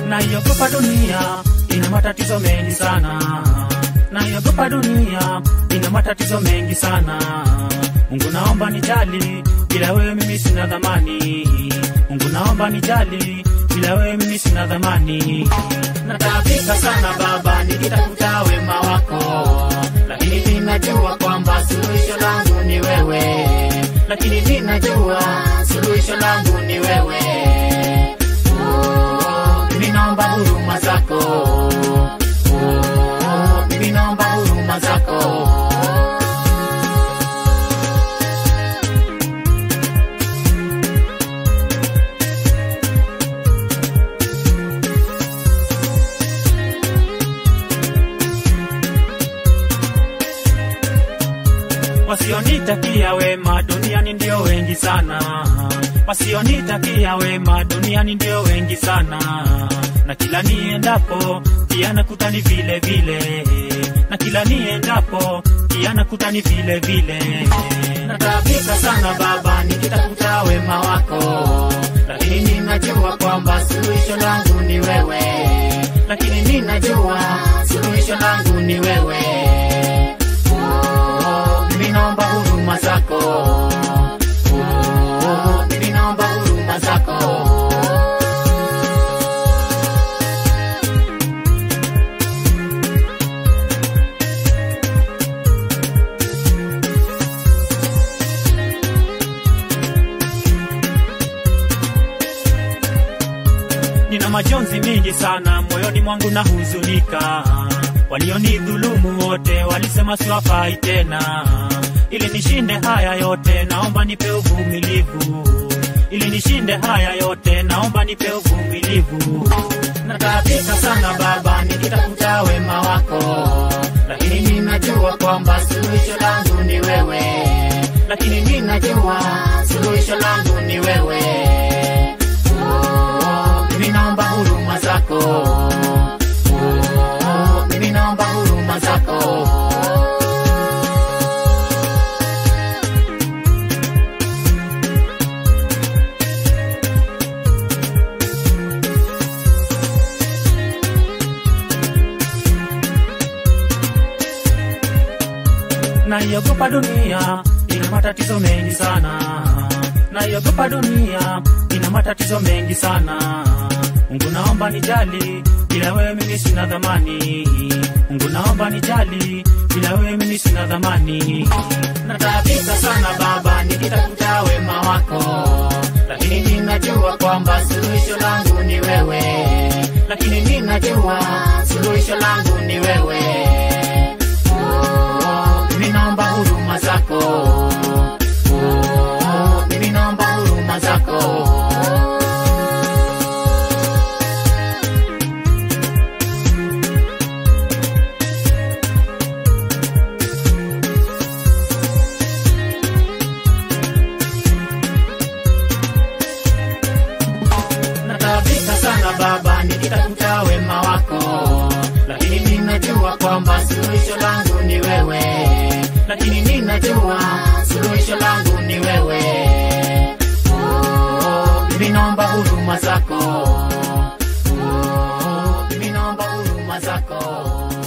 naiogopa dunia ina matatizo mengi sana naiogopa dunia ina matatizo mengi sana mungu naomba nijali bila wewe mimi sina dhamani mungu naomba nijali bila wewe mimi sina dhamani nataabika sana baba nikitafuta wema wako lakini ninajua kwamba suluhisho langu ni wewe lakini ninajua suluhisho langu ni wewe Oh, mimi naomba huruma zako Oh, mimi naomba huruma zako wasionitakia wema duniani ndio wengi sana wasionitakia wema duniani ndio wengi sana na kila niendapo pia nakutani vile vile na kila niendapo pia nakutani vile vile nataabika sana baba nikitafuta wema wako lakini ninajua kwamba suluhisho langu ni wewe lakini ninajua suluhisho langu ni wewe Oh, mimi naomba huruma zako Oh, mimi naomba huruma zako nina majonzi mingi sana moyoni mwangu na huzunika walionidhulumu wote walisema siwafai tena ili nishinde haya yote naomba nipe uvumilivu ili nishinde haya yote naomba nipe uvumilivu nataabika sana baba nikitafuta wema wako lakini ninajua kwamba suluhisho langu ni wewe lakini ninajua suluhisho langu ni wewe Oh, mimi naomba huruma zako Oh, mimi naomba huruma zako naiogopa dunia ina matatizo mengi sana naiogopa dunia ina matatizo mengi sana mungu naomba nijali bila wewe mimi sina dhamani mungu naomba nijali bila wewe mimi sina dhamani nataabika sana baba nikitafuta wema wako lakini ninajua kwamba suluhisho langu ni wewe lakini ninajua suluhisho langu ni wewe Oh, mimi naomba huruma zako Oh, mimi naomba huruma zako nataabika sana baba nikitafuta wema wako lakini ninajua kwamba suluhisho langu ni wewe lakini ninajua suluhisho langu ni wewe Oh, mimi naomba huruma zako Oh, mimi naomba huruma zako